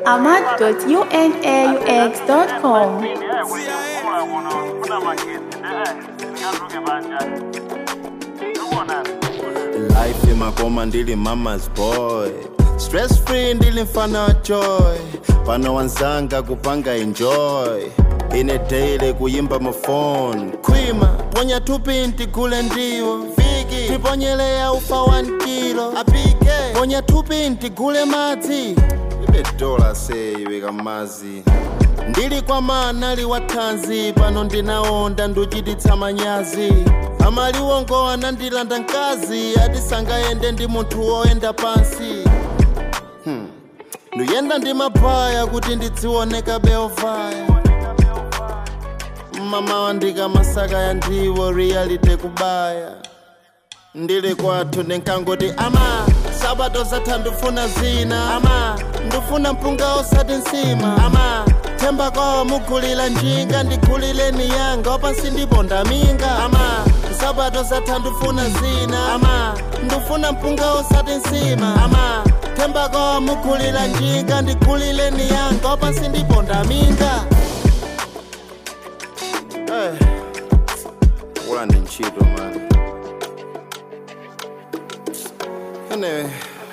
ahmad.unaux.com. life imakoma ndili mama's boy stress free ndili mfana wa joy pano wanzanga kupanga enjoy ine daily kuyimba mafone khwima ponya tupinti gule ndiwo viki tiponyeleya ufa 1 kilo apike ponya tupinti gule madzi ibe dola seyiweka mazi ndili kwa manali wathanzi pano ndinaonda nduchititsa manyazi amaliwongo anandilanda mkazi ati sangayende ndi munthu woyenda pansi hmm. nduyenda ndi mabaya kuti ndidzioneka beovaya mama ndikamasaka ya ndiwo reality kubaya ndili kwathu ndinkangoti ama sabato zatha ndifuna zina ama ndifuna mpunga osati nsima ama themba kwawo mugulira njinga ndigulireni yanga wapansi ndipo ndaminga ama sabato zatha ndifuna zina ama ndifuna mpunga osati nsima ama themba kwawo mugulira njinga ndigulireni yanga wapansi ndipo ndaminga hey. ula ndi ntchito mani anyway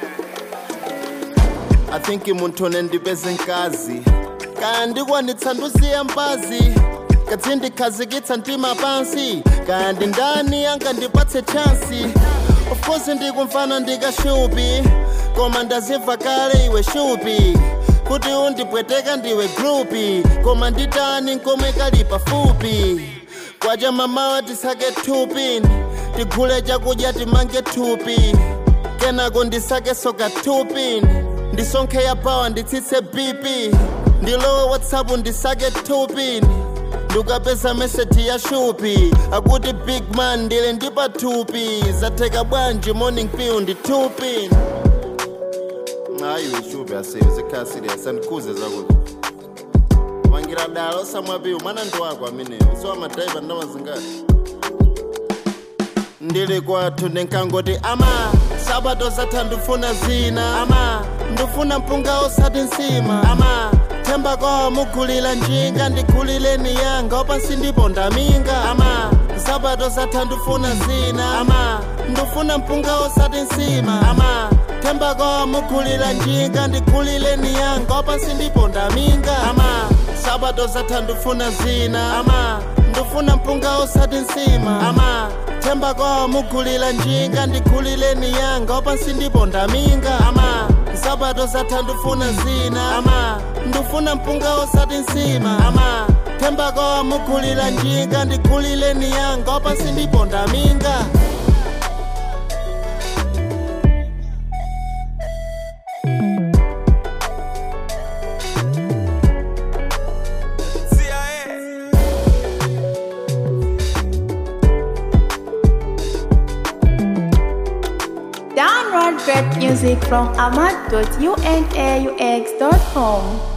i think munthu nendipeze nkazi kaya ndikwanitsa ndusiya mbazi kadzi ndikhazikitsa mtima pansi kaya ndi ndani angandipatse chansi of course ndikumfana ndikashupi koma ndazimva kale iwe shupi kuti undipweteka ndiwe grupi koma nditani nkomwe kali pafupi kwaja mamawa tisake thupini tigule chakudya timange thupi kenako ndisake soka thupini ndisonkhe ya pawa nditsitse bp ndilowe whatsapp ndisake thupini ndikapeza meseji ya shupi akuti big man ndili ndi pathupi zatheka bwanji morning piu ndi thupini ayiwe shupi aseyo zikhala serious andikhuze zakuti pangira dala osamwapiwa mwana ndi wako ameneyo siwa madhaiva ndamazingati ndili kwathu ndinkangoti ama sabato zatha ndifuna zina ama ndifuna mpunga osati nsima ama themba kwawo mugulira njinga ndigulireni yanga wapansi ndipo ndaminga ama sabato zatha ndifuna zina ama ndifuna mpunga osati nsima ama themba kwawo mugulira njinga ndigulireni yanga wapansi ndipo ndaminga ama sabato zatha ndifuna zina ama ndifuna mpunga osati nsima ama themba kwawo mugulira njinga ndigulireni yanga wapansi ndipo ndaminga ama sabato zatha ndifuna zina ama ndifuna mpunga osati nsima ama themba kwawo mugulira njinga ndigulireni yanga wapansi ndipo ndaminga Download great music from ahmad.unaux.com.